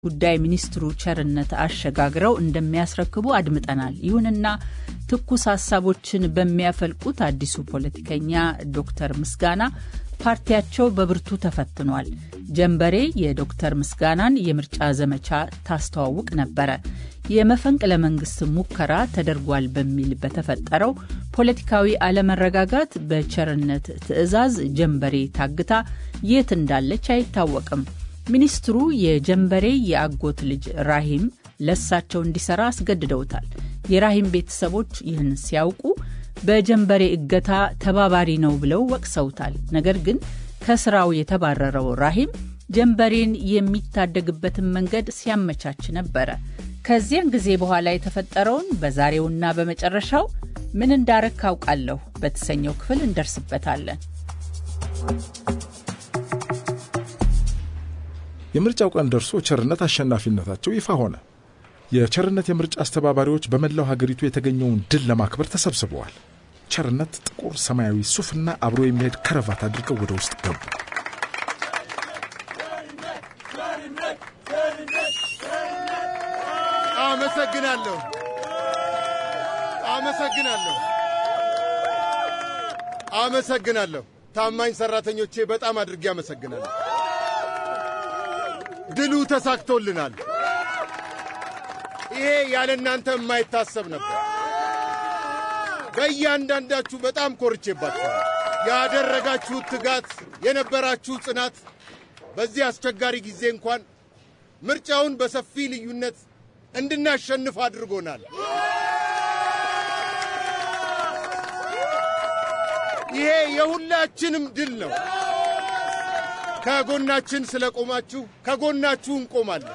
ጉዳይ ሚኒስትሩ ቸርነት አሸጋግረው እንደሚያስረክቡ አድምጠናል። ይሁንና ትኩስ ሀሳቦችን በሚያፈልቁት አዲሱ ፖለቲከኛ ዶክተር ምስጋና ፓርቲያቸው በብርቱ ተፈትኗል። ጀንበሬ የዶክተር ምስጋናን የምርጫ ዘመቻ ታስተዋውቅ ነበረ። የመፈንቅለ መንግስት ሙከራ ተደርጓል በሚል በተፈጠረው ፖለቲካዊ አለመረጋጋት በቸርነት ትዕዛዝ ጀንበሬ ታግታ የት እንዳለች አይታወቅም። ሚኒስትሩ የጀንበሬ የአጎት ልጅ ራሂም ለሳቸው እንዲሰራ አስገድደውታል። የራሂም ቤተሰቦች ይህን ሲያውቁ በጀንበሬ እገታ ተባባሪ ነው ብለው ወቅሰውታል። ነገር ግን ከስራው የተባረረው ራሂም ጀንበሬን የሚታደግበትን መንገድ ሲያመቻች ነበረ። ከዚያን ጊዜ በኋላ የተፈጠረውን በዛሬውና በመጨረሻው ምን እንዳረግ ካውቃለሁ በተሰኘው ክፍል እንደርስበታለን። የምርጫው ቀን ደርሶ ቸርነት አሸናፊነታቸው ይፋ ሆነ። የቸርነት የምርጫ አስተባባሪዎች በመላው ሀገሪቱ የተገኘውን ድል ለማክበር ተሰብስበዋል። ቸርነት ጥቁር ሰማያዊ ሱፍና አብሮ የሚሄድ ከረቫት አድርገው ወደ ውስጥ ገቡ። አመሰግናለሁ፣ አመሰግናለሁ፣ አመሰግናለሁ። ታማኝ ሰራተኞቼ በጣም አድርጌ አመሰግናለሁ። ድሉ ተሳክቶልናል። ይሄ ያለ እናንተ የማይታሰብ ነበር። በእያንዳንዳችሁ በጣም ኮርቼባችኋል። ያደረጋችሁት ትጋት፣ የነበራችሁ ጽናት በዚህ አስቸጋሪ ጊዜ እንኳን ምርጫውን በሰፊ ልዩነት እንድናሸንፍ አድርጎናል። ይሄ የሁላችንም ድል ነው። ከጎናችን ስለቆማችሁ ከጎናችሁ እንቆማለን።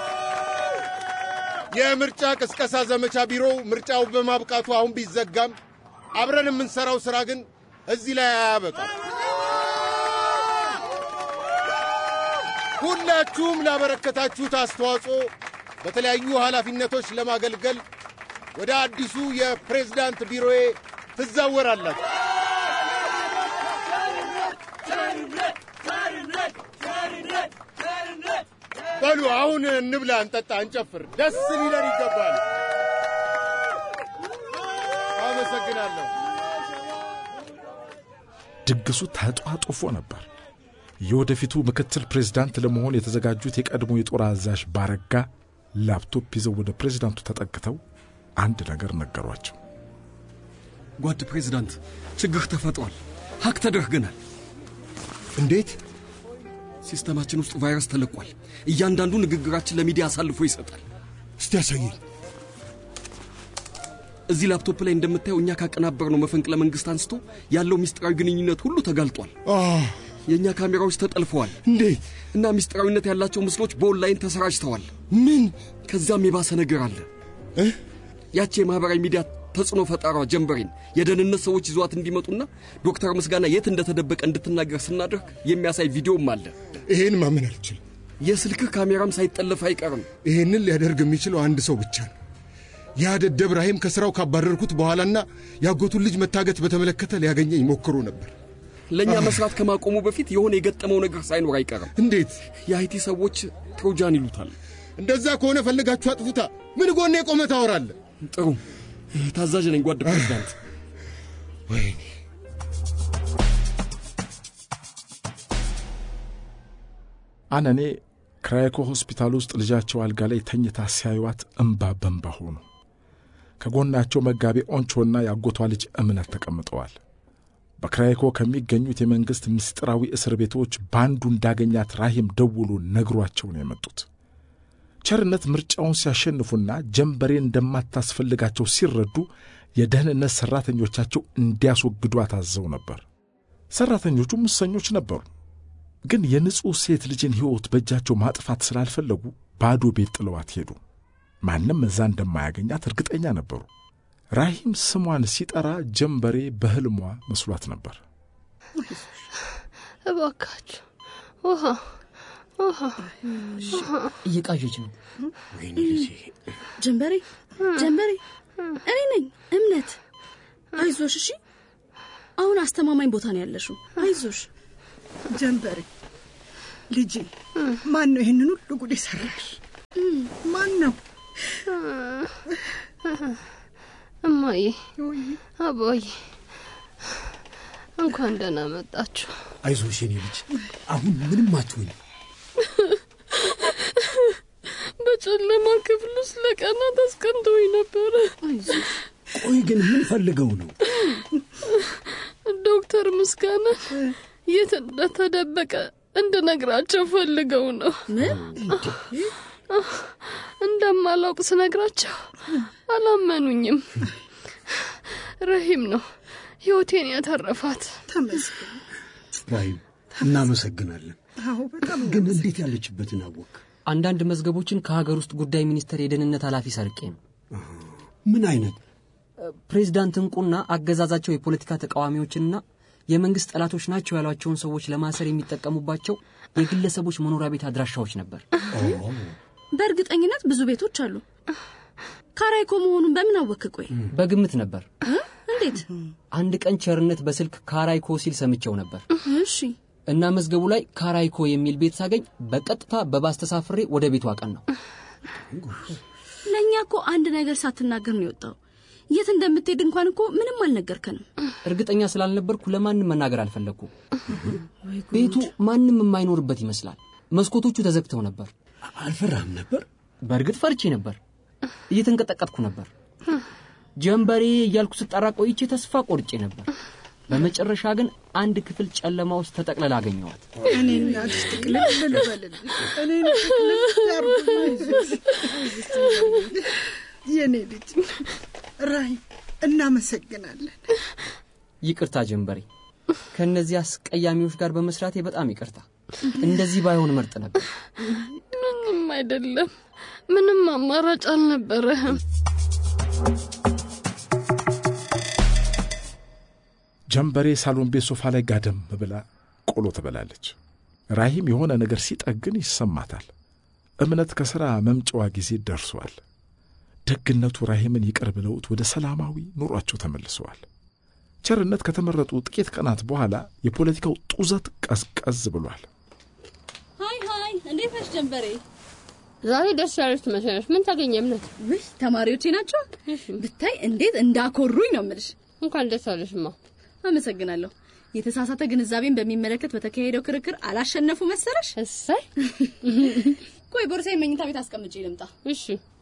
የምርጫ ቅስቀሳ ዘመቻ ቢሮው ምርጫው በማብቃቱ አሁን ቢዘጋም አብረን የምንሰራው ሥራ ግን እዚህ ላይ አያበቃም። ሁላችሁም ላበረከታችሁት አስተዋጽኦ በተለያዩ ኃላፊነቶች ለማገልገል ወደ አዲሱ የፕሬዝዳንት ቢሮዬ ትዛወራላችሁ። በሉ አሁን እንብላ፣ እንጠጣ፣ እንጨፍር። ደስ ሊለን ይገባል። አመሰግናለሁ። ድግሱ ተጧጡፎ ነበር። የወደፊቱ ምክትል ፕሬዝዳንት ለመሆን የተዘጋጁት የቀድሞ የጦር አዛዥ ባረጋ ላፕቶፕ ይዘው ወደ ፕሬዝዳንቱ ተጠግተው አንድ ነገር ነገሯቸው። ጓድ ፕሬዝዳንት፣ ችግር ተፈጥሯል። ሀክ ተደርገናል። እንዴት? ሲስተማችን ውስጥ ቫይረስ ተለቋል። እያንዳንዱ ንግግራችን ለሚዲያ አሳልፎ ይሰጣል። እስቲ ያሳየኝ። እዚህ ላፕቶፕ ላይ እንደምታየው እኛ ካቀናበርነው መፈንቅለ መንግስት አንስቶ ያለው ሚስጥራዊ ግንኙነት ሁሉ ተጋልጧል። የእኛ ካሜራዎች ተጠልፈዋል። እንዴት? እና ሚስጥራዊነት ያላቸው ምስሎች በኦንላይን ተሰራጭተዋል። ምን? ከዛም የባሰ ነገር አለ። ያቺ የማኅበራዊ ሚዲያ ተጽዕኖ ፈጣሯ ጀንበሬን የደህንነት ሰዎች ይዟት እንዲመጡና ዶክተር ምስጋና የት እንደተደበቀ እንድትናገር ስናደርግ የሚያሳይ ቪዲዮም አለ። ይሄን ማመን አልችልም። የስልክህ ካሜራም ሳይጠለፍ አይቀርም። ይሄንን ሊያደርግ የሚችለው አንድ ሰው ብቻ ነው። ያ ደደብ ራሂም ከሥራው ካባረርኩት በኋላና ያጎቱን ልጅ መታገት በተመለከተ ሊያገኘኝ ሞክሮ ነበር። ለእኛ መስራት ከማቆሙ በፊት የሆነ የገጠመው ነገር ሳይኖር አይቀርም። እንዴት? የአይቲ ሰዎች ትሮጃን ይሉታል። እንደዛ ከሆነ ፈልጋችሁ አጥፉታ። ምን ጎኔ ቆመ ታወራለህ? ጥሩ ታዛዥ ነኝ ጓድ ፕሬዝዳንት። ወይኔ አነኔ ክራይኮ ሆስፒታል ውስጥ ልጃቸው አልጋ ላይ ተኝታ ሲያዩዋት እምባ በንባ ሆኑ። ከጎናቸው መጋቤ ኦንቾና የአጎቷ ልጅ እምነት ተቀምጠዋል። በክራይኮ ከሚገኙት የመንግሥት ምስጢራዊ እስር ቤቶች በአንዱ እንዳገኛት ራሂም ደውሎ ነግሯቸው ነው የመጡት። ቸርነት ምርጫውን ሲያሸንፉና ጀንበሬን እንደማታስፈልጋቸው ሲረዱ የደህንነት ሠራተኞቻቸው እንዲያስወግዷ ታዘው ነበር። ሠራተኞቹ ምሰኞች ነበሩ፣ ግን የንጹሕ ሴት ልጅን ሕይወት በእጃቸው ማጥፋት ስላልፈለጉ ባዶ ቤት ጥለዋት ሄዱ። ማንም እዛ እንደማያገኛት እርግጠኛ ነበሩ። ራሂም ስሟን ሲጠራ ጀንበሬ በሕልሟ መስሏት ነበር። እባካችሁ ውሃ ውሃ እየቃዠች ነው። ጀንበሬ ጀንበሬ፣ እኔ ነኝ እምነት። አይዞሽ፣ እሺ። አሁን አስተማማኝ ቦታ ነው ያለሽው። አይዞሽ ጀንበሬ ልጄ። ማን ነው ይህንን ሁሉ ጉድ የሰራሽ? ማን ነው? እማዬ፣ አባዬ እንኳን ደህና መጣችሁ። አይዞሽ የኔ ልጅ፣ አሁን ምንም አትሆኝ። በጨለማ ክፍል ውስጥ ለቀናት አስቀንተውኝ ነበረ። ቆይ ግን ምን ፈልገው ነው? ዶክተር ምስጋና የት እንደተደበቀ እንድነግራቸው ፈልገው ነው። እንደማላውቅ ስነግራቸው አላመኑኝም። ረሂም ነው ህይወቴን ያተረፋት። ተመስገን። ራሂም እናመሰግናለን። አዎ በጣም ግን እንዴት ያለችበትን አወቅ? አንዳንድ መዝገቦችን ከሀገር ውስጥ ጉዳይ ሚኒስቴር የደህንነት ኃላፊ ሰርቄ ነው። ምን አይነት ፕሬዚዳንት እንቁና አገዛዛቸው የፖለቲካ ተቃዋሚዎችንና የመንግስት ጠላቶች ናቸው ያሏቸውን ሰዎች ለማሰር የሚጠቀሙባቸው የግለሰቦች መኖሪያ ቤት አድራሻዎች ነበር። በእርግጠኝነት ብዙ ቤቶች አሉ። ካራይኮ መሆኑን በምን አወክ? ቆይ በግምት ነበር። እንዴት? አንድ ቀን ቸርነት በስልክ ካራይኮ ሲል ሰምቼው ነበር እሺ እና መዝገቡ ላይ ካራይኮ የሚል ቤት ሳገኝ በቀጥታ በባስ ተሳፍሬ ወደ ቤቱ አቀን ነው። ለእኛ እኮ አንድ ነገር ሳትናገር ነው የወጣው። የት እንደምትሄድ እንኳን እኮ ምንም አልነገርከንም። እርግጠኛ ስላልነበርኩ ለማንም መናገር አልፈለግኩም። ቤቱ ማንም የማይኖርበት ይመስላል። መስኮቶቹ ተዘግተው ነበር። አልፈራህም ነበር? በእርግጥ ፈርቼ ነበር። እየተንቀጠቀጥኩ ነበር። ጀንበሬ እያልኩ ስጠራ ቆይቼ ተስፋ ቆርጬ ነበር። በመጨረሻ ግን አንድ ክፍል ጨለማ ውስጥ ተጠቅልላ አገኘዋት። እኔ እናትሽ ጥቅልል ልበልልሽ። እኔ ጥቅልል ያርጉኝ። አይዞሽ፣ አይዞሽ። የኔ ልጅ ራሂም እናመሰግናለን። ይቅርታ ጀንበሬ፣ ከእነዚህ አስቀያሚዎች ጋር በመስራቴ በጣም ይቅርታ። እንደዚህ ባይሆን መርጥ ነበር። ምንም አይደለም። ምንም አማራጭ አልነበረህም። ጀንበሬ ሳሎን ቤት ሶፋ ላይ ጋደም ብላ ቆሎ ትበላለች። ራሂም የሆነ ነገር ሲጠግን ይሰማታል። እምነት ከሥራ መምጫዋ ጊዜ ደርሷል። ደግነቱ ራሂምን ይቅር ብለውት ወደ ሰላማዊ ኑሯቸው ተመልሰዋል። ቸርነት ከተመረጡ ጥቂት ቀናት በኋላ የፖለቲካው ጡዘት ቀዝቀዝ ብሏል። ሀይ ሀይ፣ እንዴት ነሽ ጀንበሬ? ዛሬ ደስ ያለች ትመስላለች። ምን ታገኘ እምነት? ውይ ተማሪዎቼ ናቸው። ብታይ እንዴት እንዳኮሩኝ ነው የምልሽ። እንኳን ደስ አለሽማ። አመሰግናለሁ። የተሳሳተ ግንዛቤን በሚመለከት በተካሄደው ክርክር አላሸነፉ መሰለሽ? እሰይ። ቆይ ቦርሳዬን መኝታ ቤት አስቀምጬ ልምጣ። እሺ።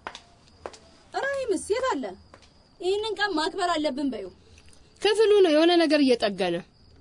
ራሂምስ የት አለ? ይህንን ቀን ማክበር አለብን በዩ። ክፍሉ ነው የሆነ ነገር እየጠገነ።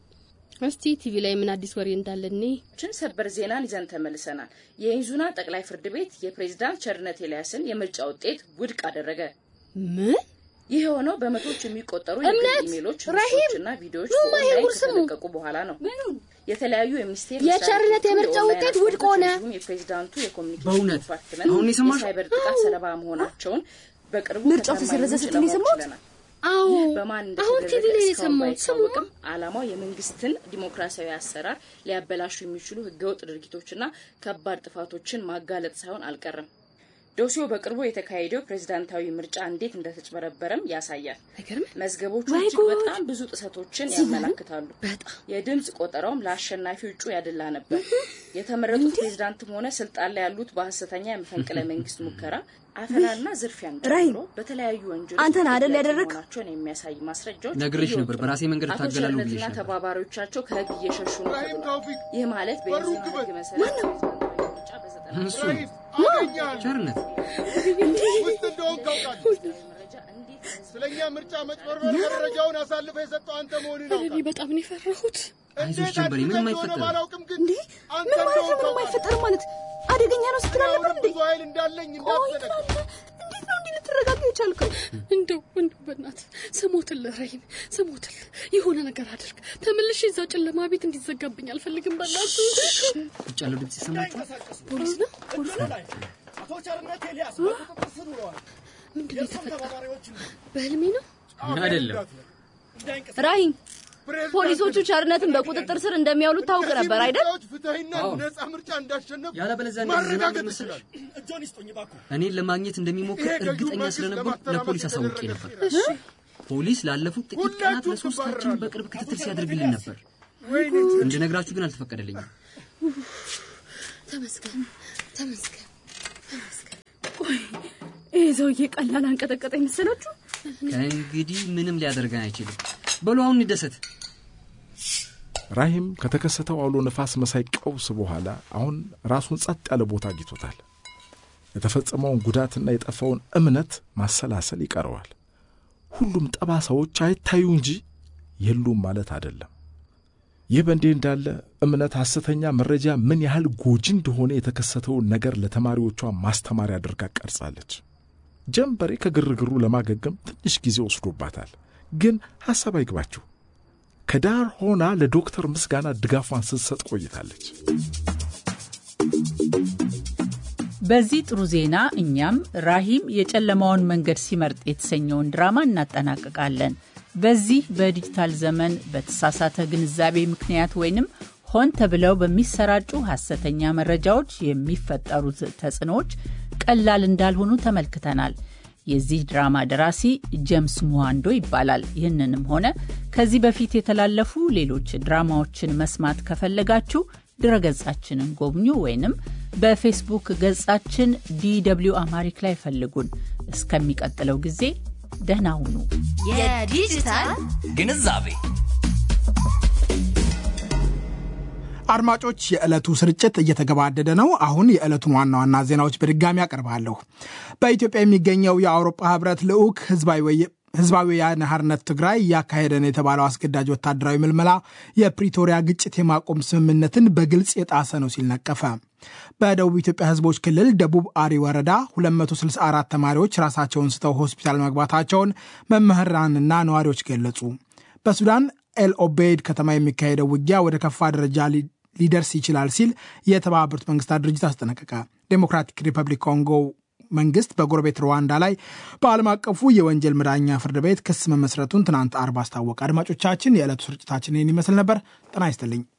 እስቲ ቲቪ ላይ ምን አዲስ ወሬ እንዳለ እኔ ችን ሰበር ዜናን ይዘን ተመልሰናል። የኢዙና ጠቅላይ ፍርድ ቤት የፕሬዝዳንት ቸርነት ኤልያስን የምርጫ ውጤት ውድቅ አደረገ። ምን? ይህ የሆነው በመቶዎች የሚቆጠሩ እምነት፣ የግል ኢሜሎች፣ ራሂም፣ ምስሎችና ቪዲዮዎች ኑማ ይሄ በኦንላይን ጉድ ስሙ። ከተለቀቁ በኋላ ነው። የተለያዩ የሚኒስቴር የቸርነት የምርጫ ውጤት ውድቅ ሆነ። የፕሬዝዳንቱ የኮሚኒኬሽን በእውነት? ዲፓርትመንት አሁን የሰማሽው? የሳይበር ጥቃት ሰለባ መሆናቸውን በቅርቡ ምርጫው ከታማኝ ተሰረዘ ምንጭ ስትል ለማወቅ የሰማሁት? ችለናል። አዎ፣ ይህ በማን አሁን ቲቪ እንደተደረገ ላይ እስካሁን የሰማሁት ስሙ። ባይታወቅም ዓላማው የመንግስትን ዲሞክራሲያዊ አሰራር ሊያበላሹ የሚችሉ ህገወጥ ድርጊቶችና ከባድ ጥፋቶችን ማጋለጥ ሳይሆን አልቀረም። ዶሲው በቅርቡ የተካሄደው ፕሬዝዳንታዊ ምርጫ እንዴት እንደተጭበረበረም ያሳያል። መዝገቦቹ ወይ እጅግ ጉድ! በጣም ብዙ ጥሰቶችን ያመላክታሉ። የድምፅ ቆጠራውም ለአሸናፊው እጩ ያደላ ነበር። የተመረጡት ፕሬዝዳንትም ሆነ ስልጣን ላይ ያሉት በሀሰተኛ የመፈንቅለ መንግስት ሙከራ፣ አፈናና ዝርፊያን ራሂም፣ ጨምሮ በተለያዩ ወንጀሎች አንተን አይደል ተጠያቂ ያደረግ? መሆናቸውን የሚያሳይ ማስረጃዎች ነግሬሽ እየወጡ ነበር፣ ነው። በራሴ መንገድ አቶ እታገላለሁ ብዬሽ ቸርነትና ነበር። ተባባሪዎቻቸው ከህግ እየሸሹ ነው ተብሏል። ይህ ማለት በኢዙና ህግ መሰረት ፕሬዝዳንታዊ ምርጫ በዘጠና እሱ ነው። ቸርነት ውስጥ እንደሆን ካውቃለሁ። ስለኛ ምርጫ መጭበርበር መረጃውን አሳልፈ የሰጠው አንተ መሆኑን እኔ ያውቃል። በጣም ነው የፈራሁት። አይዞሽ ጀንበሬ፣ ምንም አይፈጠርም። ባላውቅም ግን እንዴ አንተ ምን ማለት ነው? እንደሆን ምንም ካውቃለሁ። አይፈጠርም ማለት አደገኛ ነው ስትል አልነበር አሁንም እንዴ? ብዙ ኃይል እንዳለኝ ቆይ እንዳትዘነጋ። ትላለህ። እንዴት ነው እንዲህ ልትረጋጋ የቻልከው? እንደው እንደው በእናት ስሞትል ራሂም ስሞትል የሆነ ነገር አድርግ። ተመልሼ እዛ ጨለማ ቤት እንዲዘጋብኝ አልፈልግም። በእናት ውጭ ያለው ድምፅ ይሰማችኋል? ፖሊስ ነው ፖሊስ ነው። አቶ ቸርነት ኤልያስ በቁጥጥር ስር ውለዋል። ምንድን ነው የእሱም የተፈጠረው? ተባባሪዎች በህልሜ ነው። አይደለም። ራሂም ፖሊሶቹ ቸርነትን በቁጥጥር ስር እንደሚያውሉት ታውቅ ነበር አይደል? ምርጫዎች ፍትሐዊና አዎ። ነጻ ምርጫ እንዳሸነፉ ያለበለዚያ እንደዚህ ዝናብ ማረጋገጥ መሰለሽ? ይችላል። እጆን ይስጡኝ እባክዎ። እኔን ለማግኘት እንደሚሞክር ይሄ ገዢው እርግጠኛ መንግስት ስለነበርኩ ለማተራመስ ለፖሊስ አሳውቄ ነበር። የተደረገ ፖሊስ ላለፉት ጥቂት ቀናት ሁላችሁም ለሶስታችን ትባረራላችሁ። በቅርብ ክትትል ሲያደርግልን ነበር። እንድነግራችሁ ግን አልተፈቀደልኝም። ተመስገን ተመስገን ተመስገን። ይህ ሰውዬ ቀላል አንቀጠቀጠ የመሰላችሁ? ከእንግዲህ ምንም ሊያደርገን አይችልም። በሉ አሁን እንደሰት። ራሂም ከተከሰተው አውሎ ነፋስ መሳይ ቀውስ በኋላ አሁን ራሱን ጸጥ ያለ ቦታ አግኝቶታል። የተፈጸመውን ጉዳትና የጠፋውን እምነት ማሰላሰል ይቀረዋል። ሁሉም ጠባሳዎች አይታዩ እንጂ የሉም ማለት አይደለም። ይህ በእንዲህ እንዳለ እምነት ሐሰተኛ መረጃ ምን ያህል ጎጂ እንደሆነ የተከሰተውን ነገር ለተማሪዎቿ ማስተማሪያ አድርጋ ቀርጻለች። ጀንበሬ ከግርግሩ ለማገገም ትንሽ ጊዜ ወስዶባታል። ግን ሐሳብ አይግባችሁ፣ ከዳር ሆና ለዶክተር ምስጋና ድጋፏን ስትሰጥ ቆይታለች። በዚህ ጥሩ ዜና እኛም ራሂም የጨለማውን መንገድ ሲመርጥ የተሰኘውን ድራማ እናጠናቅቃለን። በዚህ በዲጂታል ዘመን በተሳሳተ ግንዛቤ ምክንያት ወይንም ሆን ተብለው በሚሰራጩ ሐሰተኛ መረጃዎች የሚፈጠሩት ተጽዕኖዎች ቀላል እንዳልሆኑ ተመልክተናል። የዚህ ድራማ ደራሲ ጄምስ ሙሃንዶ ይባላል። ይህንንም ሆነ ከዚህ በፊት የተላለፉ ሌሎች ድራማዎችን መስማት ከፈለጋችሁ ድረገጻችንን ጎብኙ ወይንም በፌስቡክ ገጻችን ዲደብሊው አማሪክ ላይ ፈልጉን። እስከሚቀጥለው ጊዜ ደህና ሁኑ። የዲጂታል ግንዛቤ አድማጮች፣ የዕለቱ ስርጭት እየተገባደደ ነው። አሁን የዕለቱን ዋና ዋና ዜናዎች በድጋሚ አቀርባለሁ። በኢትዮጵያ የሚገኘው የአውሮፓ ህብረት ልዑክ ህዝባዊ ወያነ ሓርነት ትግራይ እያካሄደ ነው የተባለው አስገዳጅ ወታደራዊ ምልመላ የፕሪቶሪያ ግጭት የማቆም ስምምነትን በግልጽ የጣሰ ነው ሲል ነቀፈ። በደቡብ ኢትዮጵያ ህዝቦች ክልል ደቡብ አሪ ወረዳ 264 ተማሪዎች ራሳቸውን ስተው ሆስፒታል መግባታቸውን መምህራንና ነዋሪዎች ገለጹ። በሱዳን ኤልኦቤይድ ከተማ የሚካሄደው ውጊያ ወደ ከፋ ደረጃ ሊደርስ ይችላል ሲል የተባበሩት መንግስታት ድርጅት አስጠነቀቀ። ዴሞክራቲክ ሪፐብሊክ ኮንጎ መንግስት በጎረቤት ሩዋንዳ ላይ በዓለም አቀፉ የወንጀል መዳኛ ፍርድ ቤት ክስ መመስረቱን ትናንት አርብ አስታወቀ። አድማጮቻችን፣ የዕለቱ ስርጭታችን ይህን ይመስል ነበር። ጤና ይስጥልኝ።